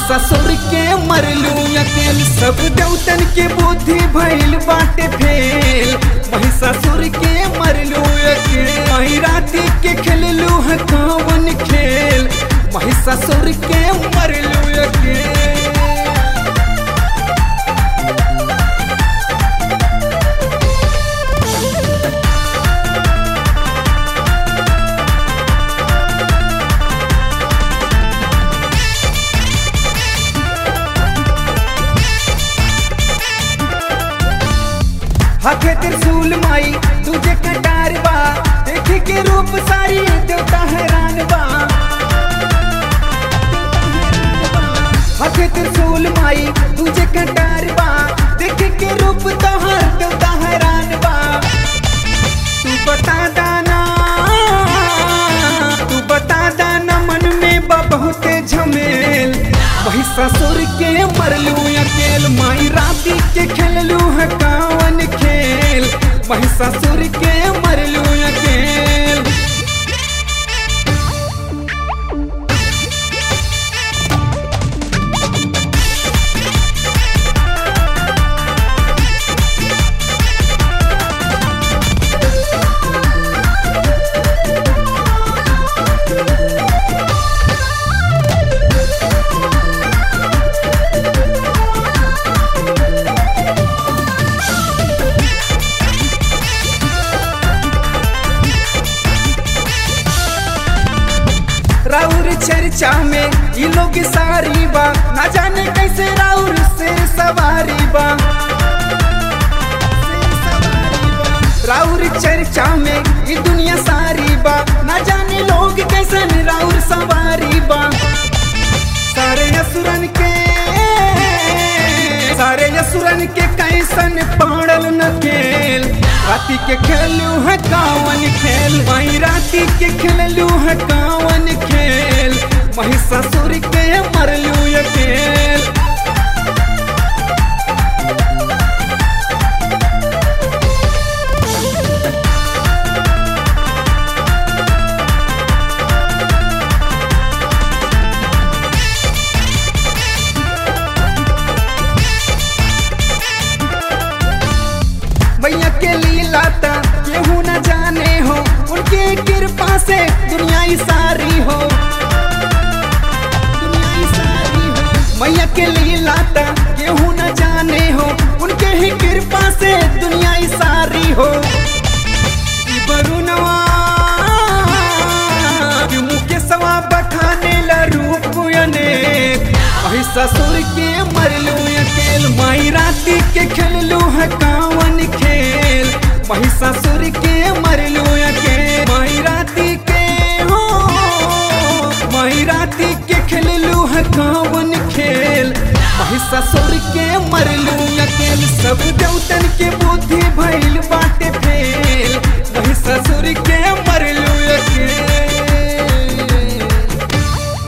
महिषासुर के मरलू अकेल सब देवतन के बुद्धि भइल बाटे फेल महिषासुर के मरलू अकेल मही राती के खेललू है कौन खेल महिषासुर के मरलू अकेल हाथे त्रिशूल माई तुझे कटार बा देखे के रूप सारी देवता हैरान बा हाथे त्रिशूल माई तुझे कटार बा देखे के रूप तोहर देवता हैरान बा तू बता दाना तू बता दाना मन में बा बहुते झमेल वही ससुर के मरलू अकेल माई राती के खेललू है कावन खेल वही ससुर के मरलू अकेल राउर चर्चा में ये लोग सारी बा ना जाने कैसे राउर से सवारी बा राउर चर्चा में ये दुनिया सारी बा ना जाने लोग कैसे राउर सवारी बा सारे असुरन के सारे असुरन के कैसन पड़ल न खेल राती के खेलू है कावन खेल वही राती के खेललू है कावन खेल महिषासुर के मरलू ये खेल मैया के लीला ता केहू न जाने हो उनके कृपा से दुनिया ही सारी हो दुनिया ही सारी हो मैया के लीला ता केहू न जाने हो उनके ही कृपा से दुनिया ही सारी हो ई बरुनवा कि मुके सवा बखाने ला रूप अनेक वही ससुर के मरलू अकेल माई राती के खेललू है कावन खेल वही ससुर के मरलू अकेल माई राती के हो माई राती के खेललू है कावन खेल वही ससुर के मरलू अकेल सब देवतन के बुद्धि भइल बा